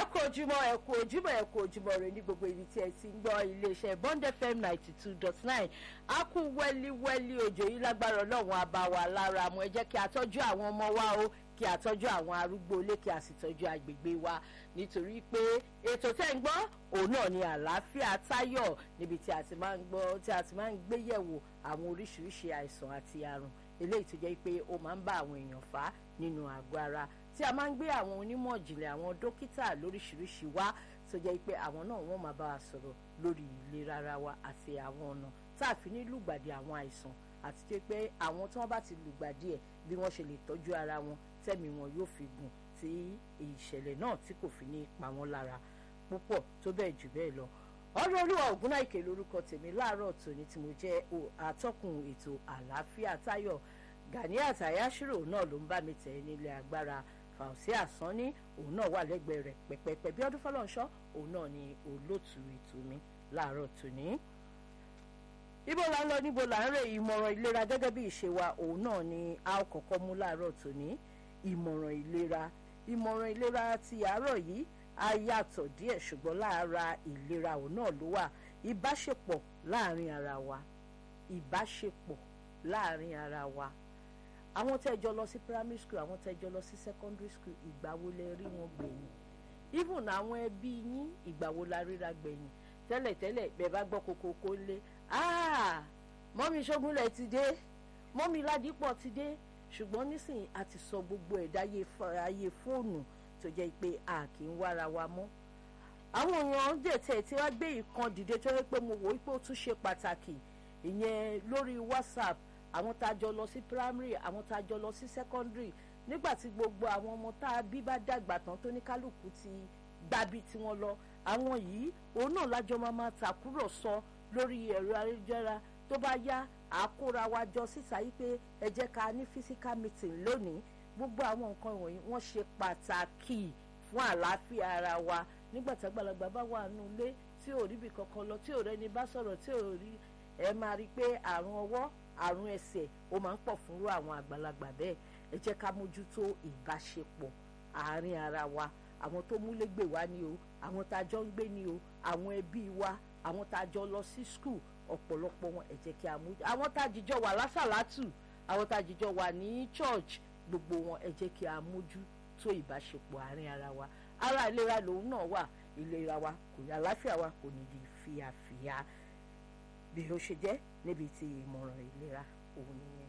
kú ojúmọ́ ẹ kú ojúmọ́ ẹ kú ojúmọ́ rẹ ní gbogbo ibi tí ẹ ti ń gbọ́ iléeṣẹ́ bond fm ninety two dot nine a kú wẹ́líwẹ́lí òjò yìí lágbára ọlọ́run àbáwá lára mu ẹ jẹ́ kí a tọ́jú àwọn ọmọ wa o kí a tọ́jú àwọn arúgbó ilé kí a sì tọ́jú agbègbè wa nítorí pé ètò tẹ́ ń gbọ́ òun náà ni àlàáfíà táyọ̀ níbi tí a ti máa ń gbọ́ tí a ti máa ń gbé yẹ̀wò àwọn oríṣiríṣi àìsàn àti àrùn eléyìí tó jẹ́ pé ó máa ń bá àwọn èèyàn fà á nínú àgọ́ ara tí a máa ń gbé àwọn onímọ̀ ìjìnlẹ̀ àwọn dókítà lóríṣiríṣi wá tó jẹ́ pé àwọn náà wọ́n máa bá wa sọ̀rọ̀ lórí ìlera ara wa àti àwọn ọ̀nà tá a fi ní lùgbàdì àwọn àìsàn àti tó pé àwọn tí wọ́n bá ti lùgbàdì ẹ̀ bí wọ́n ṣe lè tọ́jú ara wọn tẹ́mi wọn yóò fi gùn tí ìṣẹ̀lẹ̀ náà tí kò fi ní pa wọ́n lára púpọ̀ tó bẹ́ẹ̀ jù bẹ́ẹ̀ lọ ọ̀rọ̀ olúwa ògúnnáìkè lórúkọ tèmi láàárọ̀ tòní tí mo jẹ́ atọ́kùn ètò àlàáfíà táyọ̀ Ganiat Ayashiro náà ló ń bá mi tẹ̀ nílé agbára fàùsí àsánní òun náà wà lẹ́gbẹ̀ẹ́ rẹ̀ pẹ̀pẹ̀pẹ̀ bí ọdún fọlọ́nṣọ́ òun náà ni olóòtú ètò mi láàárọ̀ tòní. ibo la ń lọ níbo là ń rè ìmọ̀ràn ìlera gẹ́gẹ́ bí ìṣe wa òun náà ni a ó kọ́kọ́ mú láàárọ̀ tòní ìmọ̀ràn ìlera ìmọ̀ràn ìlera ti àárọ̀ yìí á yàtọ̀ díẹ̀ ṣùgbọ́n lára ìlera òun náà ló wà ìbáṣepọ̀ láàrin ara wa ìbáṣepọ̀ láàrin ara wa àwọn tẹ́ jọ lọ sí primary school àwọn tẹ́ jọ lọ sí secondary school ìgbà wo lẹ rí wọn gbẹ̀yìn even àwọn ẹbí yín ìgbà wo la ríra gbẹ̀yìn tẹ́lẹ̀tẹ́lẹ̀ bẹ́ẹ̀ bá gbọ́ kokoko lé ah mọ́mí ṣógúnlẹ̀ ti dé mọ́mí ládìpọ̀ ti dé ṣùgbọ́n nísìnyí a ti sọ gbogbo ẹ̀dá ayé fóònù tó jẹ́ pé a kì í wára wa mọ́ àwọn èèyàn dẹ̀tẹ̀ tí wọ́n gbé ìkan dìde tó yẹ pé mo wò ó pé ó tún ṣe pàtàkì ìyẹn lórí whatsapp àwọn tá a jọ lọ sí primary àwọn tá a jọ lọ sí secondary nígbà tí gbogbo àwọn ọmọ tá a bí bá dàgbà tán tó ní kálukú ti gbábi tí wọ́n lọ àwọn yìí òun náà lájọ máa máa tàkúrọ̀sọ lórí ẹ̀rọ ayélujára tó bá yá àkóra wa jọ síta yìí pé ẹ jẹ́ ká ní physical meeting lónìí gbogbo àwọn nǹkan wọ̀nyí wọ́n ṣe pàtàkì fún àlàáfíà ara wa nígbà tí àgbàlagbà bá wà nù ilé tí ò ríbi kankan lọ tí ò rẹni bá sọ̀rọ̀ tí ò rí ẹ máa rí i pé àrùn ọwọ́ àrùn ẹsẹ̀ ó máa ń pọ̀ fúnrú àwọn àgbàlagbà bẹ́ẹ̀ ẹ jẹ́ ká mójútó ìbáṣepọ̀ àárín ara wa àwọn tó múlégbè wá ni o àwọn tá a jọ ń gbé ni o àwọn ẹbí wa àwọn tá a jọ lọ sí skul ọ̀pọ̀lọpọ̀ wọn ẹ jẹ́ kí a mójú àwọn tá a jìjọ wà lásàlátù àwọn tá a jìjọ wà ní church gbogbo wọn ẹ jẹ́ kí a mójútó ìbáṣepọ̀ àárín ara wa ara ìlera lòun náà wà ìlera wa kò yá àlàáfíà wa kò ní di fíafíà bí ó ṣe jẹ́ níbi tí ìmọ̀ràn ìlera òun nìyẹn.